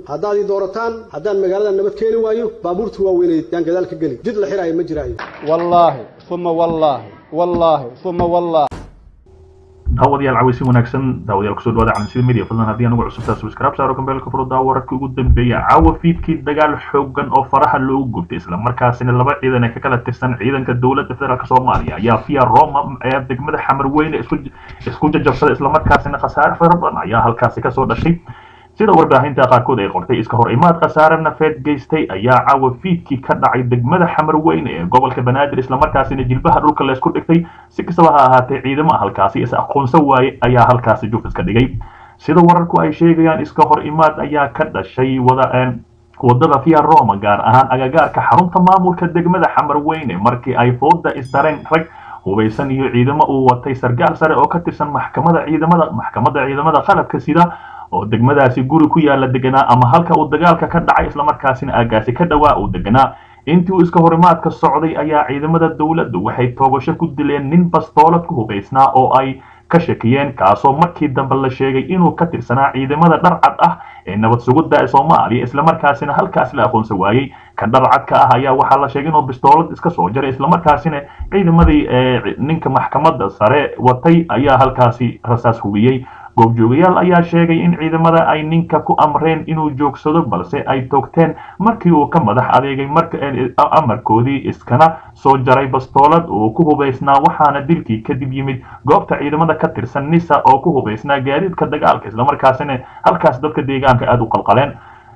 haddaad ii doorataan haddaan magaalada nabad keeni waayo baabuurta waaweyneed yaan gadaal ka geli jid la xiraayo ma jiraayo wallaahi uma wallaahi wallaahi uma wallaahi daawadayaal cawaysi wanaagsan daawadayaal kusoo dhawaada calansida media fadlan haddii anugu cusubtaa subscribe saaro kambeelka furo daawo wararkii ugu dambeeya caawa fiidkii dagaal xoogan oo faraha loogu gubtay islamarkaasina laba ciidan ee ka kala tirsan ciidanka dowladda federaalk soomaaliya ayaa via roma ee degmada xamar weyne isku isku jajabsaday islamarkaasina khasaare fara badan ayaa halkaasi kasoo dhashay sida warbaahinta qaarkood ay qortay iska hor imaad khasaare nafeed geystay ayaa caawa fiidkii ka dhacay degmada xamar weyne ee gobolka banaadir islamarkaasina jilbaha dhulka laysku dhigtay si kastaba ha ahaatee ciidamo halkaasi is aqoonsan waaye ayaa halkaasi jufis ka dhigay sida wararku ay sheegayaan iska hor imaad ayaa ka dhashay wada wadada via roma gaar ahaan agagaarka xarunta maamulka degmada xamar weyne markii ay fooda isdareen rag hubaysan iyo ciidamo uu watay sargaal sare oo ka tirsan maxkamada ciidamada maxkamadda ciidamada qalabka sida oo degmadaasi guri ku yaala deganaa ama halka uu dagaalka ka dhacay islamarkaasina aagaasi ka dhawaa uu deganaa intii uu iska horimaadka socday ayaa ciidamada dowladdu waxay toogasho ku dileen nin bastoolad ku hubaysnaa oo ay ka shakiyeen kaasoo markii dambe la sheegay inuu ka tirsanaa ciidamada dharcad ah ee nabad sugidda ee soomaaliya islamarkaasina halkaas la aqoonsan waayey ka dharcadka ah ayaa waxaa la sheegay inuu bistoolad iska soo jaray islamarkaasina ciidamadii ninka maxkamadda sare watay ayaa halkaasi rasaas hubiyey goobjoogayaal ayaa sheegay in ciidamada ay ninka ku amreen inuu joogsado balse ay toogteen markii uu ka madax adeegay amarkoodii iskana soo jaray bastoolad uu ku hubaysnaa waxaana dilkii kadib yimid goobta ciidamada ka tirsan nisa oo ku hubaysnaa gaadiidka dagaalka islamarkaasina halkaas dadka deegaanka aada u qalqaleen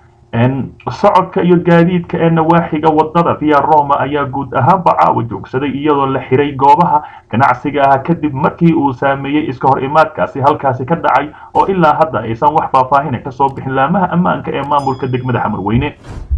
socodka iyo gaadiidka ee nawaaxiga wadada via roma ayaa guud ahaanba caawa joogsaday iyadoo la xiray goobaha ganacsiga ah kadib markii uu saameeyey iska hor imaadkaasi halkaasi ka dhacay oo ilaa hadda aysan wax faahfaahina kasoo bixin laamaha ammaanka ee maamulka degmada xamar weyne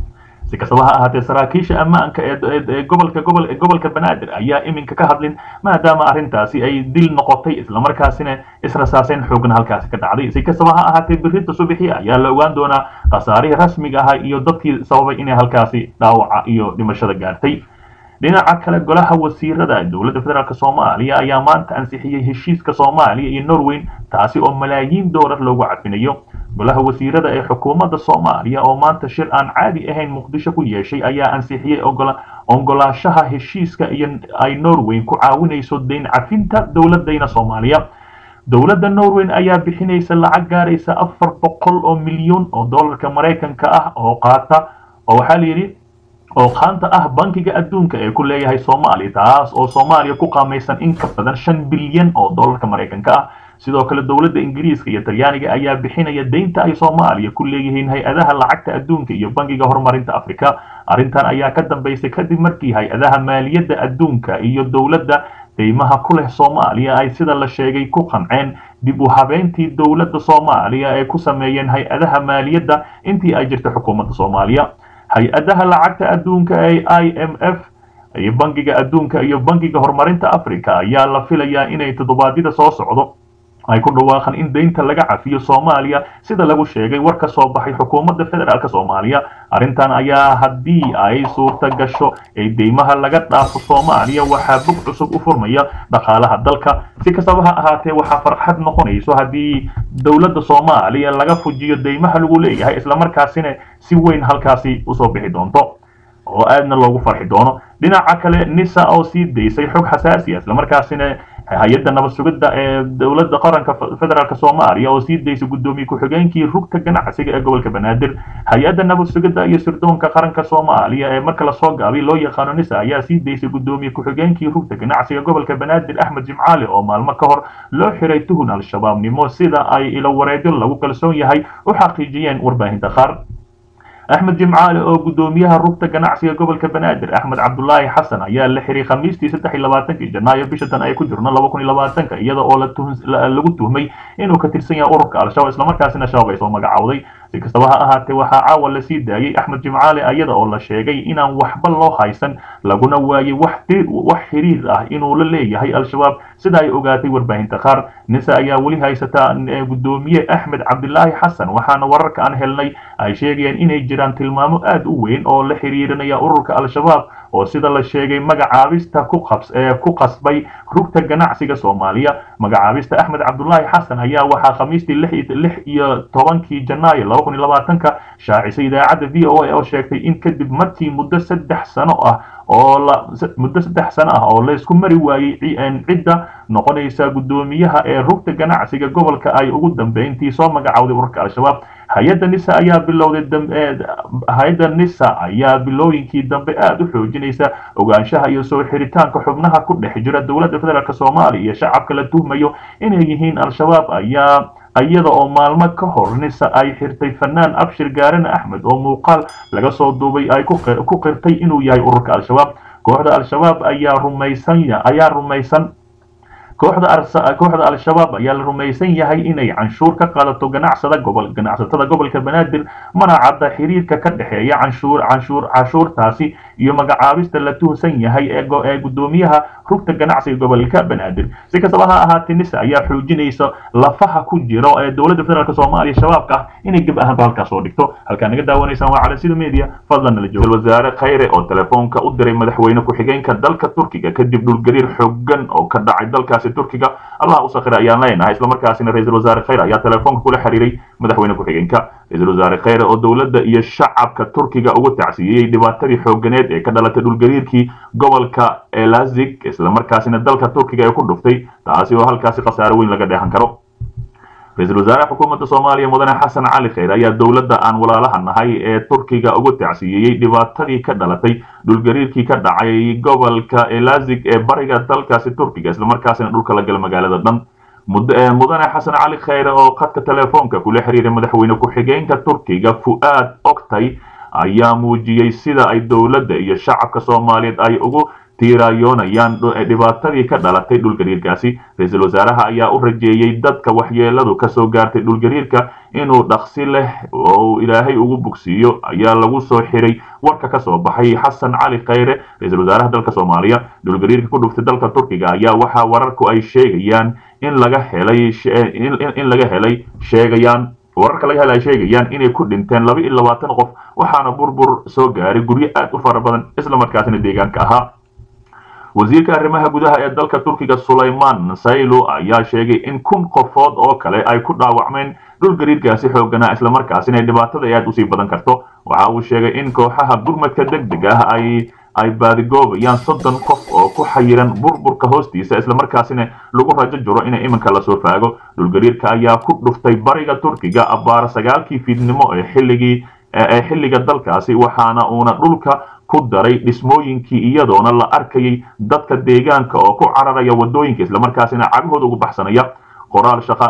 si kastaba ha ahaatee saraakiisha ammaanka ee gobolka gobol gobolka banaadir ayaa iminka ka hadlin maadaama arrintaasi ay dil noqotay islamarkaasina israsaaseen xoogna halkaasi ka dhacday si kastaba ha ahaatee birinta subaxii ayaa la ogaan doonaa khasaarihii rasmiga ahaa iyo dadkii sababay inay halkaasi dhaawaca iyo dhimashada gaartay dhinaca kale golaha wasiirada dowladda federaalk soomaaliya ayaa maanta ansixiyey heshiiska soomaaliya iyo norweyn taasi oo malaayiin doolar loogu cafinayo golaha wasiirada ee xukuumadda soomaaliya oo maanta shir aan caadi ahayn muqdisho ku yeeshay ayaa ansixiyey ogolaashaha heshiiska iyo ay norweyn ku caawinayso dayn cafinta dowladayna soomaaliya dowladda norweyn ayaa bixinaysa lacag gaaraysa afar boqol oo milyan oo dollarka maraykanka ah oo qaata oo waxaa la yidhi oo qaanta ah bankiga adduunka ee ku leeyahay soomaaliya taas oo soomaaliya ku qaamaysan in ka badan shan bilyan oo dollarka maraykanka ah sidoo kale dowladda ingiriiska iyo talyaaniga ayaa bixinaya deynta ay soomaaliya ku leeyihiin hay-adaha lacagta adduunka iyo bankiga horumarinta afrika arrintan ayaa ka dambaysay kadib markii hay-adaha maaliyadda adduunka iyo dowladda deymaha ku leh soomaaliya ay sida la sheegay ku qanceen dib u habeyntii dowladda soomaaliya ee ku sameeyeen hay-adaha maaliyadda intii ay jirta xukuumadda soomaaliya hay-adaha lacagta adduunka ee i m f iyo bankiga adduunka iyo bankiga horumarinta africa ayaa la filayaa inay toddobaadyada soo socdo ay ku dhawaaqaan in deynta laga cafiyo soomaaliya sida lagu sheegay war ka soo baxay xukuumadda federaalk soomaaliya arrintan ayaa haddii ay suurta gasho ee deymaha laga dhaafo soomaaliya waxaa bog cusub u furmaya dhaqaalaha dalka si kastaba ha ahaatee waxaa farxad noqonayso haddii dowladda soomaaliya laga fujiyo deymaha lagu leeyahay islamarkaasina si weyn halkaasi usoo bixi doonto oo aadna loogu farxi doono dhinaca kale nisa oo sii daysay xog xasaasiya islamarkaasina hay-adda nabad sugidda ee dowladda qaranka federaalk soomaaliya oo sii daysay guddoomiye ku-xigeenkii rugta ganacsiga ee gobolka banaadir hay-adda nabad sugidda iyo sirdoonka qaranka soomaaliya ee marka lasoo gaabay loo yaqaano nisa ayaa sii daysay guddoomiye ku-xigeenkii rugta ganacsiga gobolka banaadir axmed jimcaali oo maalmo ka hor loo xiray tuhun al-shabaabnimo sida ay ilo wareedyo lagu kalsoon yahay u xaqiijiyeen warbaahinta qaar axmed jimcaale oo guddoomiyaha rugta ganacsiga gobolka banaadir axmed cabdulaahi xasan ayaa la xiray khamiistii saddex iyo labaatankii janaayo bisha tan ay ku jirno laba kun iyo labaatanka iyada oo lagu tuhmay inuu ka tirsan yahay ururka al-shabaab islamarkaasina shabaab ay soo magacowday si kastaba ha ahaatee waxaa caawa lasii daayey axmed jimcaale iyada oo la sheegay inaan waxba loo haysan laguna waayey wax xiriir ah inuu la leeyahay al-shabaab sida ay ogaatay warbaahinta qaar nisa ayaa weli haysata guddoomiye axmed cabdilaahi xasan waxaana wararka aan helnay ay sheegayaan inay jiraan tilmaamo aad u weyn oo la xiriirinaya ururka al-shabaab oo sida la sheegay magacaabista ku qabs ee ku qasbay rugta ganacsiga soomaaliya magacaabista axmed cabdulaahi xasan ayaa waxaa khamiistii lix iyo tobankii janaayo laba kun iyo labaatanka shaacisay idaacadda v o a oo sheegtay in kadib markii muddo saddex sano ah oo la muddo saddex sano ah oo laysku mari waayey cidda noqonaysa guddoomiyaha ee rugta ganacsiga gobolka ay ugu dambeyntii soo magacawday ururka al-shabaab hay-adda nisa ayaa bilowday hay-adda nisa ayaa bilooyinkii dambe aada u xoojinaysa ogaanshaha iyo soo xiritaanka xubnaha ku dhex jira dowladda federaalk soomaaliya iyo shacabka la tuhmayo inay yihiin al-shabaab ayaa iyada oo maalmo ka hor nisa ay xirtay fanaan abshir gaarane axmed oo muuqaal laga soo duubay ay ku qirtay inuu yahay ururka al-shabaab kooxda al-shabaab ayaa rumaysan ayaa rumaysan kooxda kooxda al-shabaab ayaa la rumaysan yahay inay canshuur ka qaadato ganacsada gobol ganacsatada gobolka banaadir mana cadda xiriirka ka dhexeeya canshuur canshuur canshuurtaasi iyo magacaabista la tuhsan yahay ee guddoomiyaha rugta ganacsiga gobolka banaadir si kastaba ha ahaatee nisa ayaa xoojinaysa lafaha ku jiro ee dowladda federaalk soomaaliya shabaabka ah inay geb ahaanba halkaas soo dhigto halkaa naga daawanaysaan waa cala sida media fadlan nala joogo wasaare khayre oo telefoonka u diray madaxweyne ku-xigeenka dalka turkiga kadib dhulgariir xooggan oo ka dhacay dalkaasi turkiga allah u sakhiray ayaan leenahay islamarkaasina ra-iisul wasaare khayre ayaa telefoonka kula xiriiray madaxweyne ku-xigeenka ra-iisul wasaare khayre oo dowladda iyo shacabka turkiga ugu tacsiiyey dhibaatadii xoogganeed ee ka dhalatay dhulgariirkii gobolka elazig islamarkaasina dalka turkiga ee ku dhuftay taasi oo halkaasi khasaare weyn laga dheehan karo ra-iisul wasaaraha xukuumadda soomaaliya mudane xasan cali khayre ayaa dowladda aan walaalaha nahay ee turkiga ugu tacsiiyey dhibaatadii ka dhalatay dhulgariirkii ka dhacay gobolka elazig ee bariga dalkaasi turkiga islamarkaasina dhulka la gala magaalada dhan mudane xasan cali khayre oo khadka telefoonka kula xiriiray madaxweyne ku-xigeenka turkiga fu'aad oktay ayaa muujiyey sida ay dowladda iyo shacabka soomaaliyeed ay ugu tiirayoonayaan dhibaatadii ka dhalatay dhulgariirkaasi ra-iisul wasaaraha ayaa u rajeeyey dadka waxyeeladu kasoo gaartay dhulgariirka inuu dhaqsi leh oo ilaahay ugu bogsiiyo ayaa lagu soo xiray warka kasoo baxay xasan cali khayre ra-iisul wasaaraha dalka soomaaliya dhulgariirka ku dhuftay dalka turkiga ayaa waxaa wararku ay sheegayaan in laga helay in laga helay sheegayaan wararka laga hela ay sheegayaan inay ku dhinteen laba iyo labaatan qof waxaana burbur soo gaaray guryo aad u fara badan islamarkaasina deegaanka ahaa wasiirka arrimaha gudaha ee dalka turkiga sulayman saylo ayaa sheegay in kun qofood oo kale ay ku dhaawacmeen dhulgariirkaasi xooganaa islamarkaasina dhibaatada aad usii badan karto waxa uu sheegay in kooxaha gurmadka deg deg ah ay ay baadigoobayaan soddon qof oo ku xayiran burburka hoostiisa islamarkaasina lagu rajo jiro in iminka lasoo faago dhulgariirka ayaa ku dhuftay bariga turkiga abbaara sagaalkii fiidnimo ee xilligii ee xilliga dalkaasi waxaana uuna dhulka ku daray dhismooyinkii iyadoona la arkayay dadka deegaanka oo ku cararaya wadooyinka islamarkaasina cagahooda ugu baxsanaya qoraal shaqa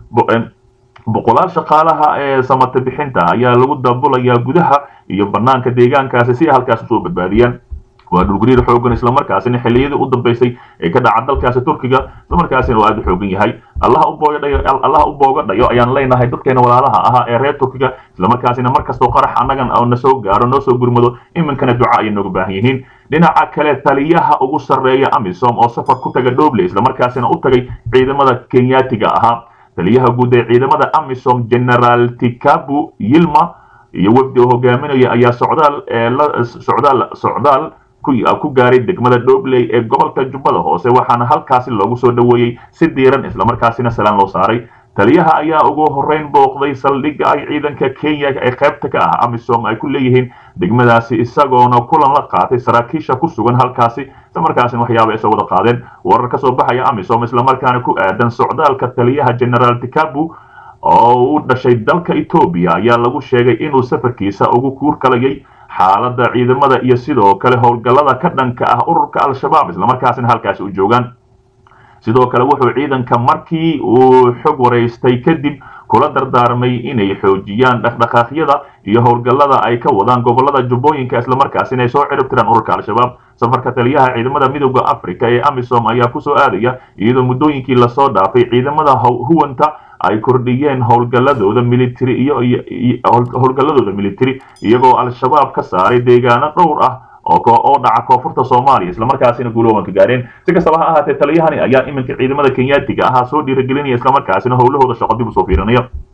boqolaal shaqaalaha ee samata bixinta ayaa lagu daabulayaa gudaha iyo banaanka deegaankaasi si ay halkaas usoo badbaadiyaan waa dhulgariir xoogan islamarkaasina xilliyadii u dambeysay ee ka dhaca dalkaasi turkiga islamarkaasina oo aada u xoogan yahay allaha u booga dhayo ayaan leenahay dadkeena walaalaha ahaa ee reer turkiga islamarkaasina markastoo qarax annagan oo na soo gaaro noo soo gurmado iminkana duca ayay nooga baahan yihiin dhinaca kale taliyaha ugu sarreeya amisom oo safar ku taga dhoble islamarkaasina u tagay ciidamada kenyaatiga ahaa taliyaha guud ee ciidamada amisom generaal tikabu yilma iyo wafdi oo hogaaminaya ayaa socdaal socdaal socdaal ku gaaray degmada dhobley ee gobolka jubbada hoose waxaana halkaasi loogu soo dhoweeyey si diiran islamarkaasina salaan loo saaray taliyaha ayaa ugu horreyn booqday saldhigga ay ciidanka kenya ee qaybta ka ah amisom ay ku leeyihiin degmadaasi isagoona kulan la qaatay saraakiisha ku sugan halkaasi islamarkaasina waxyaaba isoo wada qaadeen warar ka soo baxaya amisom islamarkaana ku aadan socdaalka taliyaha generaal tikabu oo u dhashay dalka etoobiya ayaa lagu sheegay inuu safarkiisa ugu kuurkalayay xaaladda ciidamada iyo sidoo kale howlgallada ka dhanka ah ururka al-shabaab islamarkaasina halkaasi u joogaan sidoo kale wuxuu ciidanka markii uu xog waraystay kadib kula dardaarmay inay xoojiyaan dhaqdhaqaaqyada iyo howlgallada ay ka wadaan gobolada jubbooyinka islamarkaasina ay soo ciribtiraan ururka al-shabaab safarka taliyaha ciidamada midooda africa ee amisom ayaa kusoo aadaya iyadoo muddooyinkii lasoo dhaafay ciidamada huwanta ay kordhiyeen howlgalladooda military iyo howlgalladooda military iyagoo al-shabaab ka saaray deegaano dhowr ah oo dhaca koonfurta soomaaliya islamarkaasina guuloobanka gaareen si kastaba ha ahaatee taliyahani ayaa iminka ciidamada kenyaatiga ahaa soo dhiiragelinaya islamarkaasina howlahooda shaqo dib usoo fiirinaya